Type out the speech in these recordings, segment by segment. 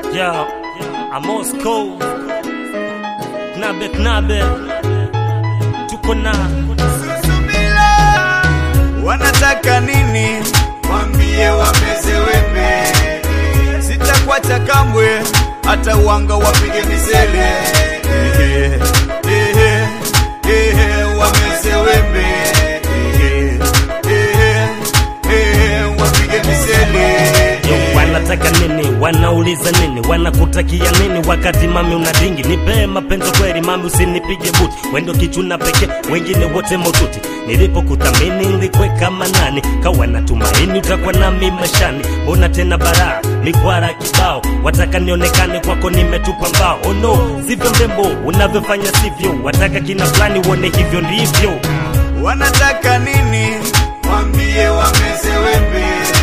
Yeah, I'm Moscow. Knabe knabe. Tuko na Wanataka nini? Wambie wameze wembe, sitakwata kamwe, hata uwanga wapige misele. Ehe, ehe, ehe, wameze wembe, Ehe, ehe, ehe, wapige misele. Yo, wanataka nini? Wanauliza nini? Wanakutakia nini? Wakati mami una dingi, nipe mapenzi kweli mami, usinipige buti. Wendo kichuna pekee, wengine wote motuti. Nilipokuthamini nilikweka manani, kawa na tumaini utakuwa nami maishani. Mbona tena bara mikwara kibao, wataka nionekane kwako, nimetupa mbao. Oh no, sivyo mrembo unavyofanya, sivyo wataka kina fulani uone hivyo ndivyo. Wanataka nini? Wambie wameze wembe,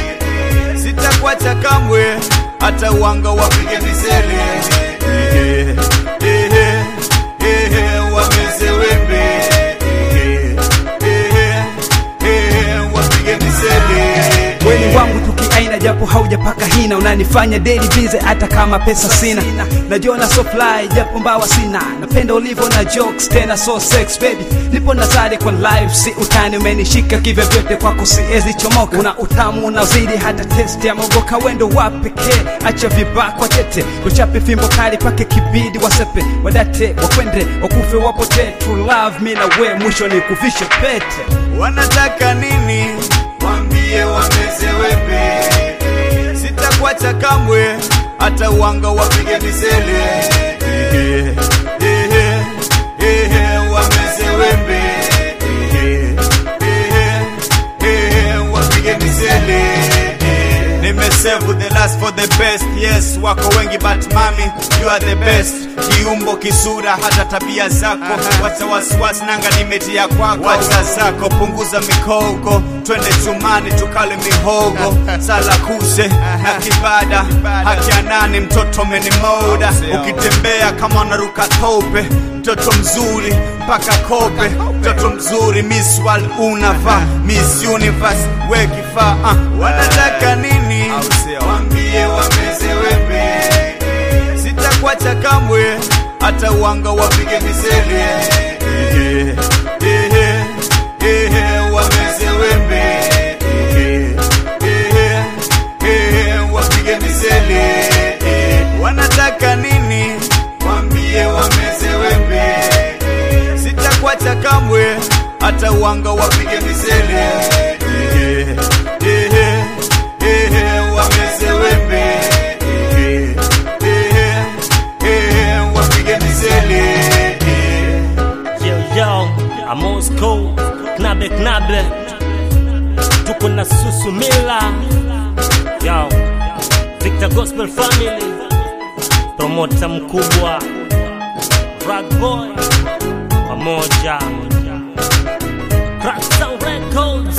sitakwata kamwe, hata uwanga wapige misele. Ehe, ehe, ehe, wameze wembe, Ehe, ehe, ehe, wapige misele. Weni wangu tukiaina japo haujapaka hina unanifanya daily busy hata kama pesa sina najiona so fly japo mbawa sina napenda ulivyo na jokes tena so sex baby nipo nazari kwa live si utani umenishika kivyo vyote kwako siezi chomoka una utamu unazidi hata test ya mogoka wendo wa pekee acha vibakwa tete uchape fimbo kali pake kibidi wasepe wadate wakwende wakufe wapotee true love mi na we mwisho ni kuvishe pete Wanataka nini? Wambie wameze wembe, sitakwata kamwe, hata uwanga wapige misele. Ehe, ehe, ehe, wameze wembe, Ehe, ehe, ehe, wapige misele. Nimesave the last for the best, yes, wako wengi but mami, you are the best. Kiumbo, kisura, hata tabia zako, wacha wasiwasi, nanga nimetia kwako. Wacha zako, punguza mikogo, twende chumani tukale mihogo, sala kuse na kibada, haki ya nani, mtoto menimoda, ukitembea kama unaruka tope, mtoto mzuri mpaka kope, mtoto mzuri, Miss World unavaa, Miss Universe we kifaa. Uh, wanataka nini? Wambie wameze wembe, sitakwata kamwe, hata uwanga wapige misele. Ehe, ehe, ehe, wameze wembe, Ehe, ehe, ehe, wapige misele. Wanataka nini? Wambie wameze wembe, sitakwata kamwe, hata uwanga wapige misele. Ehe, ehe, ehe, wameze wembe, Ehe, ehe, ehe, wapige misele. Yo yo, I'm Moscow. Knabe knabe. Tuko na Susumila. Yo, Victor Gospel Family. Promota mkubwa. Rag Boy. Pamoja. Crack Sound Records.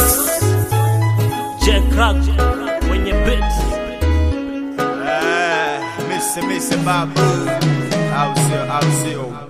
J Crack kwenye beat. Eh, Misse Misse Babu, au sio, au sio.